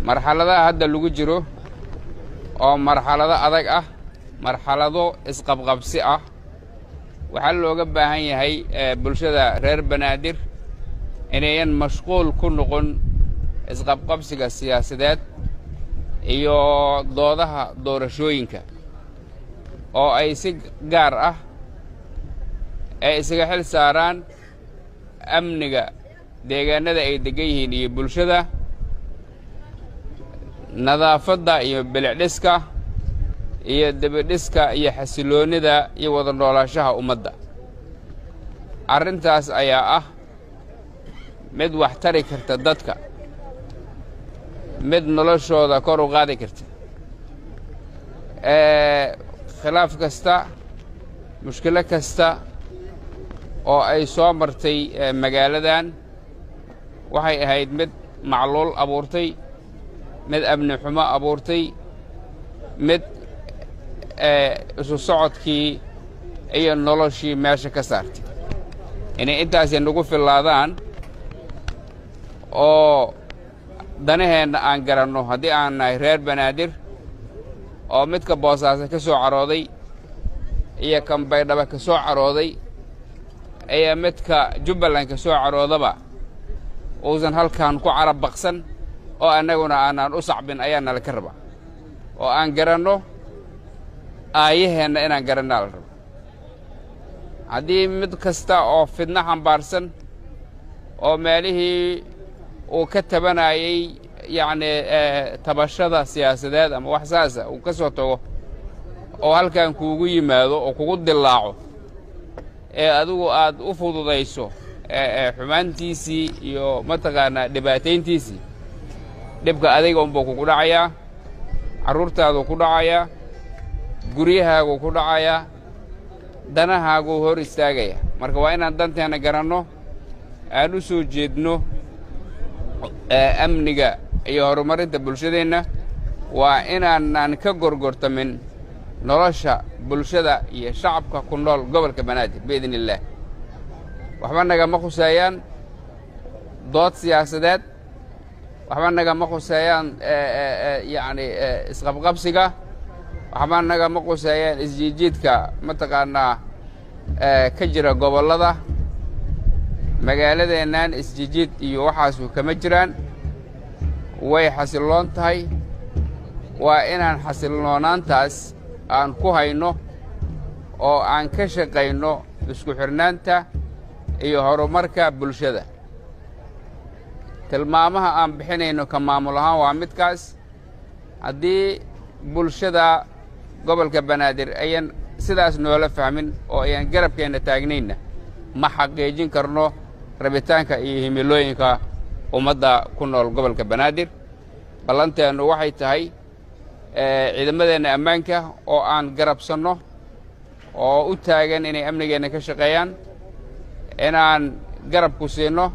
marxaladaha hadda lagu jiro oo marxalado adag ah marxalado isqabqabsi ah waxaa looga baahan yahay bulshada reer banaadir inayan mashquul ku noqon isqabqabsiga siyaasadeed iyo doodaha doorashooyinka oo ay si gaar ah ay isaga xil saaraan amniga deegaanada ay deggan yihiin iyo bulshada nadaafadda iyo bilicdhiska iyo debidhiska iyo xasiloonnida iyo wada noolaanshaha ummadda arrintaas ayaa ah mid wax tari karta dadka mid noloshooda kor u qaadi karta khilaaf kasta mushkilo kasta oo ay soo martay magaaladan waxay ahayd mid macluul abuurtay mid amni xumo abuurtay mid isu socodkii iyo noloshii meesha ka saartay inay intaasi nagu fillaadaan oo danaheenna aan garanno haddii aan nahay reer banaadir oo midka boosaaso ka soo carooday iyo kan baydhaba ka soo carooday iyo midka jubbaland ka soo caroodaba uusan halkan ku carab baqsan oo annaguna aanaan u sacbin ayaa nala ka rabaa oo aan garanno aayaheenna inaan garannaa la rabo haddii mid kasta oo fidno xambaarsan oo meelihii uu ka tabanayey yacnii tabashada siyaasadeed ama wax saasa uu ka soo tago oo halkan kuugu yimaado oo kugu dillaaco ee adigu aad u fududayso xumaantiisii iyo mataqaanaa dhibaatayntiisii dhibka adiga unbuu kugu dhacayaa carruurtaaduu ku dhacayaa guryahaaguu ku dhacayaa danahaaguu hor istaagaya marka waa inaan danteenna garanno aan u soo jeedno amniga iyo horumarinta bulshadeenna waa inaanaan ka gorgortamin nolosha bulshada iyo shacabka ku nool gobolka banaadir biidn illaah waxba nagama khuseeyaan dood siyaasadeed waxba nagama khuseeyaan yacni isqabqabsiga waxba nagama khuseeyaan isjiidjiidka mataqaanaa ka jira gobollada magaaladeennan isjijiid iyo waxaasu kama jiraan way xasilloon tahay waa inaan xasiloonaantaas aan ku hayno oo aan ka shaqayno isku xidhnaanta iyo horumarka bulshada tilmaamaha aan bixinayno ka maamul ahaan waa midkaas haddii bulshada gobolka banaadir ayan sidaas noola fahmin oo ayan garabkeenna taagnayna ma xaqiijin karno rabitaanka iyo himilooyinka ummadda ku nool gobolka banaadir ballanteennu waxay tahay ciidamadeenna ammaanka oo aan garabsanno oo u taagan inay amnigeenna ka shaqeeyaan inaan garab ku siinno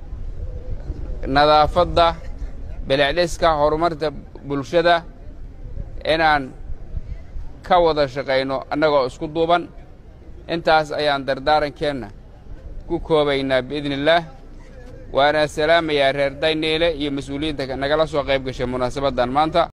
nadaafadda bilicdhiska horumarta bulshada inaan ka wada shaqayno annagoo isku duuban intaas ayaan dardaarankeenna ku koobaynaa biidni illaah waana salaamayaa reer dayniile iyo mas-uuliyiinta nagala soo qayb gashay munaasabaddan maanta